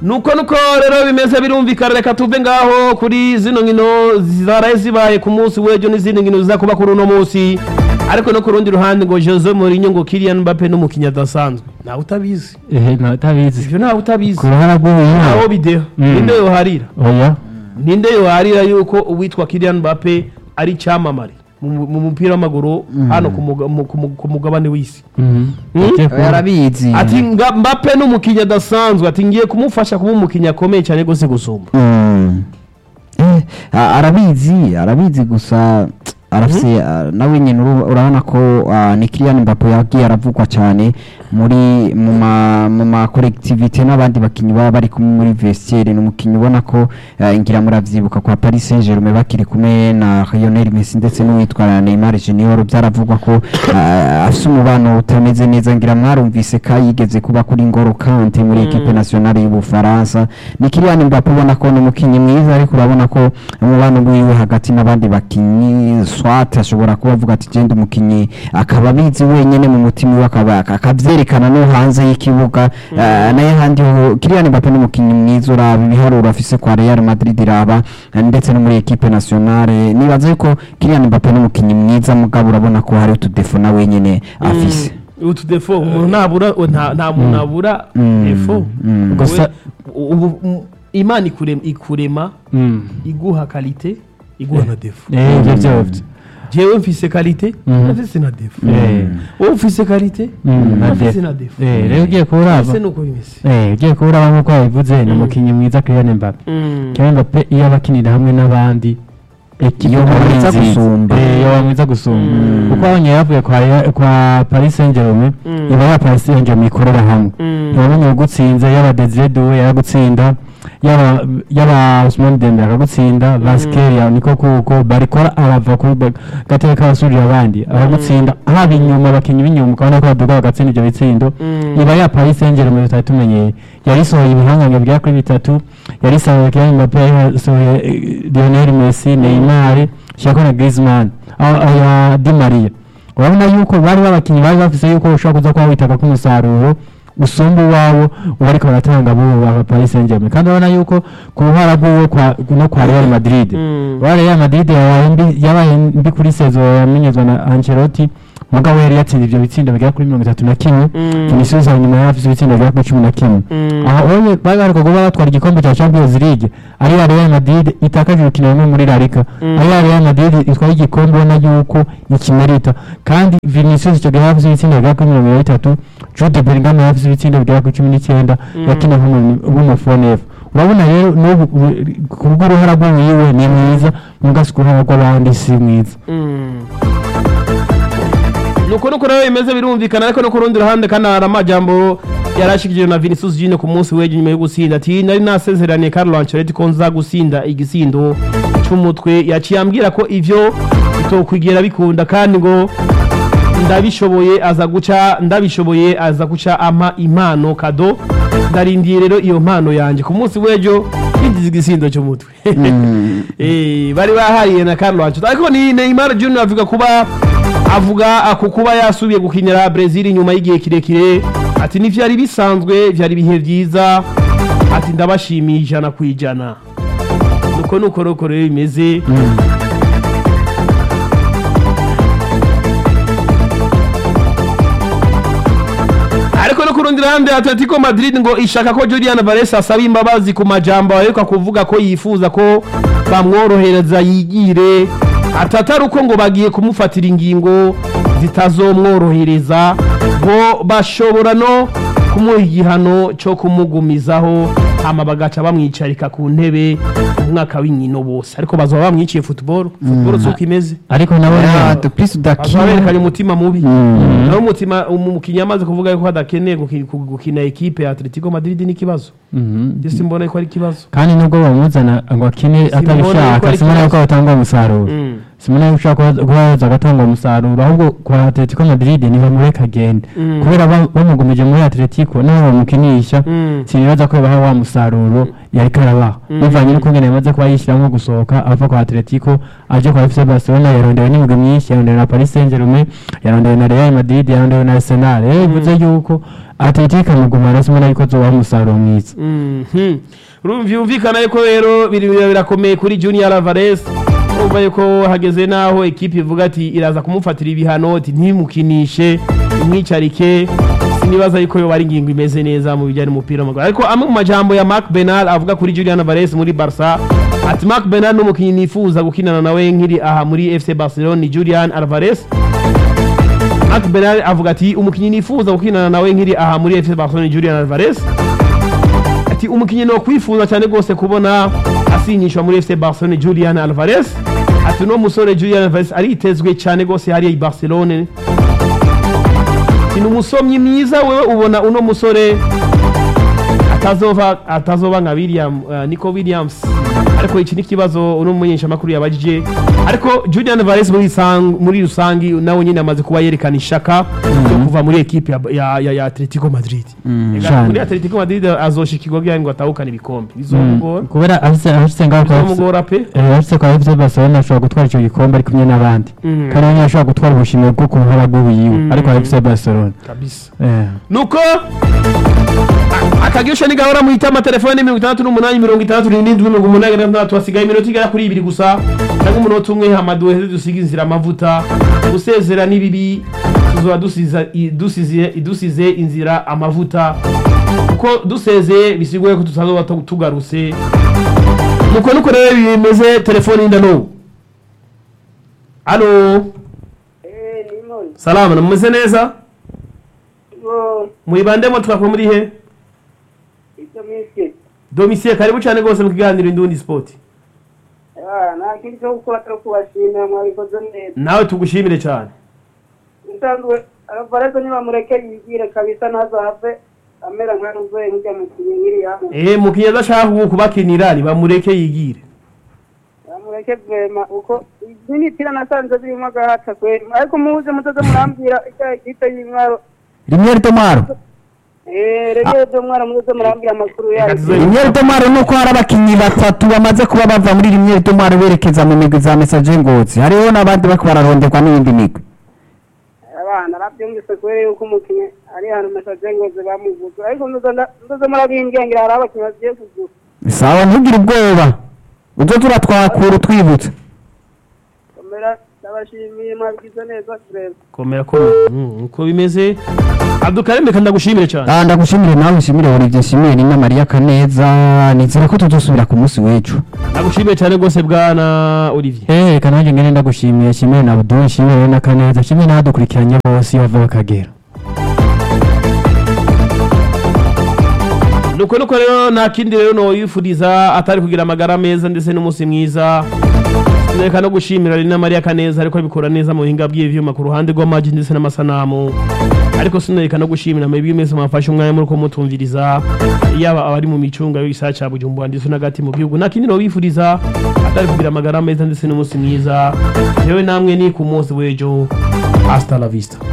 nuko nuko rero bimeze birumvikana reka tuve ngaho kuri zino nkino zaraye zibaye ku munsi w'ejo n'izindi nkino ziza kuba kuri uno munsi ariko no ku rundi ruhande ngo Jose Mourinho ngo Kylian Mbappe n'umukinnyi adasanzwe ntawe utabizi ehe ntatabizi ivyo ntawe utabizi ku ruhara rw'uyu aho bideho Mm. ninde yoharira oya ninde yoharira yuko uwitwa Kylian Mbappe ari icyamamare mu mu mupira w'amaguru hano ku muga- mu- ku mu- ku mugabane w'isi Mhm. Mm? Ugiye kubona. yarabizi ati nga Mbappe n'umukinnyi adasanzwe ati ngiye kumufasha kuba umukinnyi akomeye cyane gose gusumba Mm. Eh, a- arabizi arabizi gusa arafise ah, nawe nyine uru- urabona ko ah, ni Kylian Mbappe yagiye aravugwa cyane muri mu ma mu ma collectivité n'abandi bakinyi baba bari kumwe muri vestiaire ni umukinyi ubona ko ah, ngira muravyibuka kwa Paris Saint-Germain bakiri kumwe na Lionel Messi ndetse n'uwitwa Neymar Junior byaravugwa ko ah, afise umubano utameze neza ngira mwarumvise ka yigeze kuba kuri Ngoro Kante muri equipe nationale y'Ubufaransa ni Kylian Mbappe ubona ko ni umukinyi mwiza ariko urabona ko umubano wiwe hagati n'abandi bakinyi swat ashobora kuba avuga ati genda umukinyi akaba abizi wenyene mu mutima we akaba akavyerekana no hanze y'ikibuga Eh, naye handi ho Kylian Mbappe ni umukinyi mwiza uraba ibiharuro afise kwa Real Madrid iraba eh, ndetse no muri equipe nationale nibaza yuko Kylian Mbappe ni umukinyi mwiza mugabo urabona ko hari utudefo na wenyene afise utu defo umuntu ntabura nta nta muntu abura Mm. defo Mm. Gusa- Wowe, ubu mm, imana ikurema ikurema Mm. iguha kalite iguha na defo Eh, ibyo byose jewe mfise kalite Mm. nafise na defo Eh. wowe ufise kalite Mm, na nafise def- na defo Eh, rero ugiye kuwuraba ese nuko bimeze Eh, ugiye kuwuraba nk'uko wabivuze ni Mm. umukinnyi mwiza Kylian Mbappe Mm. Kylian Mbappe iyo abakinira hamwe n'abandi ekipe Iyo aba ari mwiza nziza. gusumba. Eh, iyo mwiza gusumba Mm. kuko abonye yavuye kwa Real- kwa Paris Saint-Germain Mm. iba ya Paris Saint-Germain ikorera hamwe Mm. ntibamenye ugutsinze yaba Desire Doué yaragutsinda yaba yaba Ousmane Dembele akagutsinda Vasquez niko kuko barikora arava kuri ba- gatebe k'abasubira abandi aragutsinda haba inyuma abakinnyi b'inyuma ukabona ko baduga bagatsinda ibyo bitsindo Mm. iba ya Paris Saint-Germain tutari tumenyeye yarisohoye ibihangange bigera kuri bitatu yarisohoye Kylian Mbappe yarisohoye eh, Lionel Messi Neymar shako na Griezmann aho aya Di Maria urabona yuko bari babakinnyi bari bafise yuko ushobora kuza kuba witaka ko umusaruro usumba uwawo uba ariko baratanga bo ba Paris Saint-Germain kandi urabona yuko ku ruhara rw'uwo kwa no kwa Real Madrid Mm. Wa Real Madrid yabaye mbi yabaye mbi kuri saison yamenyezwa na Ancelotti mugabo yari yatsinze ivyo bitsindo bigera kuri mirongo itatu na kimwe Mm. Vinicius hanyuma yari afise ibitsindo bigera kuri cumi na kimwe Mm. aho onye bari baheruka kuba batwara igikombe cya Champions League ari ya Real Madrid itakaje urukino rumwe muri La Liga Mm. ari ya Real Madrid itwaye igikombe ubona yuko ikimerita kandi Vinicius icyo gihe yari afise ibitsindo bigera kuri mirongo itatu Jude Bellingham yari afise ibitsindo bigera kuri cumi n'icyenda Mm. yakina nk'umufonefu urabona rero n'ubu u- ku bw'uruhara rw'uwiwe ni mwiza mugasi ku ruhara rw'abandi si mwiza Mm. nuko nuko rero bimeze birumvikana ariko no ku rundi ruhande kandi hari amajambo yarashikije na Vinicius Junior ku munsi w'ejo nyuma yo gusinda ati nari nasezeraniye Carlo Ancelotti ko nza gusinda igisindo c'umutwe yaciye ambwira ko ivyo bitokwigera bikunda kandi ngo ndabishoboye aza guca ndabishoboye aza guca ampa impano kado ndarindiye rero iyo mpano yanjye ku munsi w'ejo yinjiza igisindo cy'umutwe Eh, bari bahariye na Carlo Ancelotti ariko ni Neymar Junior avuga kuba avuga ako kuba yasubiye gukinira Brazil nyuma y'igihe kirekire ati ni vyari bisanzwe vyari ibihe vyiza ati ndabashimiye ijana ku ijana nuko nuko nuko rero bimeze ariko no ku rundi ruhande Atletico Madrid ngo ishaka ko Julian Alvarez asaba imbabazi ku majambo aheruka kuvuga ko yifuza ko bamworohereza yigire atatari uko ngo bagiye kumufatira ingingo zitazomworohereza ngo bashobora no kumuha igihano cyo kumugumizaho hama bagaca bamwicarika ku ntebe umwaka w'inkino bose ariko bazaba bamwiciye football football si uko imeze ariko nabo Ah, nyine de plus bazaba udakina berekanye umutima mubi naho umutima umukinnyi amaze kuvuga yuko adakeneye guki- gu- gukina ekipe ya Atletico Madrid n'ikibazo Mhm. njye simbona ko ari ikibazo kandi nubwo bamuzana ngo akine Simbona yuko atabishaka ari simona yuko ikibazo. batanga umusaruro Mm. simona yuko ushaka kubaza agatanga umusaruro ahubwo kwa Atletico Madrid ntibamureka agende Mm. kubera ba- bamugumije muri Atletico naho bamukinisha Mm. sinibaza ko baha wa musaruro yari karabaha Mm. bivanye n'uko ngene yamaze kuba yishyiramo gusohoka ava kwa Atletico aje kwa FC Barcelona yarondewe n'imigwi myinshi yarondewe na Paris Saint-Germain yarondewe na Real Madrid yarondewe na Arsenal rero bivuze yuko atletico muguma arasimona yuko azobaha umusaruro mwiza Mhm. Uru- vyumvikana yuko rero biri bira- birakomeye kuri Junior Alvarez umva yuko hageze naho ekipe ivuga ati iraza kumufatira ibihano ati ntimukinishe imwicarike sinibaza yuko yo bari ingingo imeze neza mu bijyanye n'umupira w'amaguru ariko amwe mu majambo ya Marc Bernal avuga kuri Julian Alvarez muri Barca ati Marc Bernal n'umukinnyi nifuza gukinana nawe nkiri aha muri FC Barcelona ni Julian Alvarez Marc Bernal avuga ati umukinnyi nifuza gukinana nawe nkiri aha muri FC Barcelona ni Julian Alvarez ati umukinnyi no kwifuza cyane rwose kubona asinyishwa muri FC Barcelona Julian Alvarez ati uno musore Julian Alvarez aritezwe cyane rwose hariya i Barcelona ati ni umusomyi mwiza wewe ubona uno musore atazova atazoba nka William uh, Nico Williams ariko iki ni ikibazo uno mumenyeshamakuru yabajije ariko Julian Alvarez muri sang, muri rusangi nawe nyine amaze kuba yerekana ishaka yo kuva muri ekipe ya, ya, ya, ya Atletico Madrid Ega, Cyane. muri Atletico Madrid azoshikirwa kugira ngo atahukane ibikombe bizomugora kubera ahise ahise ngaho kwa bizomugora pe Eh, ahise kwa FC Barcelona ashobora gutwara icyo gikombe ari kumwe n'abandi Mm. kandi nawe ashobora gutwara ubushimwe bwo ku ruhara rw'ubuyiwe Mm. ariko FC Barcelona kabisa eh nuko a- akagisho ni gahora muhita amatelefone mirongo itandatu n'umunani mirongo itandatu n'irindwi mirongo umunani na gatandatu hasigaye iminota igera kuri ibiri gusa cyangwa umunota umwe hamadu wese dusiga inzira amavuta gusezera n'ibibi tuzoba dusiza i- dusize dusize inzira amavuta kuko dusezeye bisiguye ko tutazoba tu- tugarutse nuko nuko rero bimeze telefone y'indano alo Eh, nimoni. salama namumeze neza Bo, mwibandemo twakora muri he icyo minsi. domisiye karibu cyane rwose mu kiganiro indundi sport Ah, nta kindi cyo gukora atari kubashimira mwabikoze neza. nawe tugushimire cyane Nsanzwe Alvarez niba mureke yigire kabisa ntazahave amera nka Ruzoye nk'ujya mu kinyiri hano. eh mukinnyi adashaka kuba- kubakinira nibamureke yigire Mureke vema uko n'imipira nasanze birimo agahata kweri. Ariko muze muzoze murambwira icyo ikipe y'intwaro. rimwe tomaro Eh, rege byo mwara muzoze murambwira amakuru yayo. Atuze- rimwe tomaro nuko hari abakinnyi batatu bamaze kuba bava muri rimwe tomaro berekeza mu migwi za mesaje ngozi hariho n'abandi bariko bararonderwa n'iyindi migwi abana babyumvise kubera yuko umukinnyi ari hano mesaje ngoze bamuvuze ariko nzoze murabimbwengera hari abakinnyi bagiye kugura sawa ntugire ubwoba uzo turatwakura utwibutsa komera ndabashimiye mwabigize neza kureba komera ko Mm, uko bimeze abdukareme kandi ndagushimire cyane Ah, ndagushimire nawe ushimire Olivier Nshimire ni na Maria Kaneza nizera ko tuzosubira ku munsi w'ejo ndagushimiye cyane rwose bwana Olivier eh kananje ngene ndagushimiye shimire na Abdul shimire na Kaneza shimire n'abadukurikiranye bose bava bakagera nuko nuko rero nta kindi rero noyifuriza atari kugira amagara meza ndetse n'umunsi mwiza reka no gushimira Rina Maria Kaneza ariko abikora neza mu buhinga bw'ivyuma ku ruhande rw'amaji ndetse n'amasanamu ariko sinoreka no gushimira mwebwe mwese mwafashe umwanya muri ko mutumviriza yaba abari mu micunga y'igisagara ca Bujumbura ndetse n'agati mu gihugu nta kindi nobifuriza atari kugira amagara meza ndetse n'umunsi mwiza yewe namwe ni ku munsi w'ejo hasta la vista